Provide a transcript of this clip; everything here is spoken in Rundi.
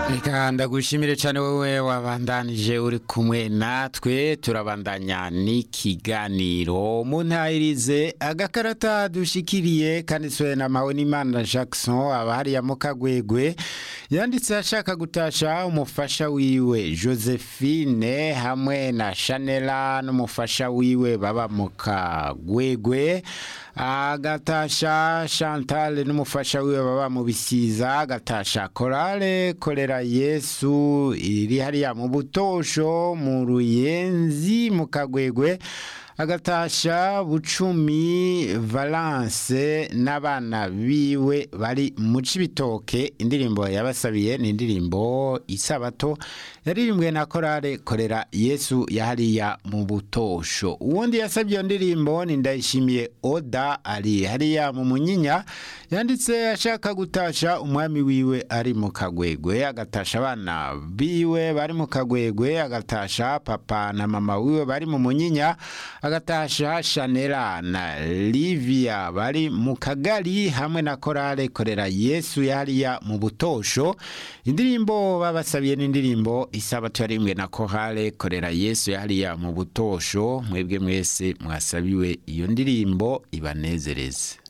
reka ndagushimire cyane wowe wabandanije uri kumwe natwe turabandanya n'ikiganiro mu ntayirize agakarata dushikiriye kanditswe na Mpawonimana Jackson aba hariya mu kagwegwe yanditse ashaka gutasha umufasha wiwe Josephine hamwe na Chanela n'umufasha wiwe baba mu kagwegwe agatasha Chantal n'umufasha wiwe baba mu bisiza agatasha korale korera Yesu iri hariya mu butosho mu ruyenzi mu kagwegwe agatasha bucumi valance n'abana biwe bari mu cibitoke indirimbo yabasabiye ni indirimbo isabato yaririmbwe na korale korera yesu yahariya mu butosho uwundi yasabye iyo ndirimbo ni ndayishimiye oda ari hariya mu munyinya yanditse ashaka gutasha umwami wiwe ari mu kagwegwe agatasha abana biwe bari mu kagwegwe agatasha papa na mama wiwe bari mu munyinya agatasha Chanela na Livia bari mu kagari hamwe na korale korera Yesu yariya mu butosho indirimbo babasabiye n'indirimbo isabato yarimwe na korale korera Yesu yariya mu butosho mwebwe mwese mwasabiwe iyo ndirimbo ibanezereze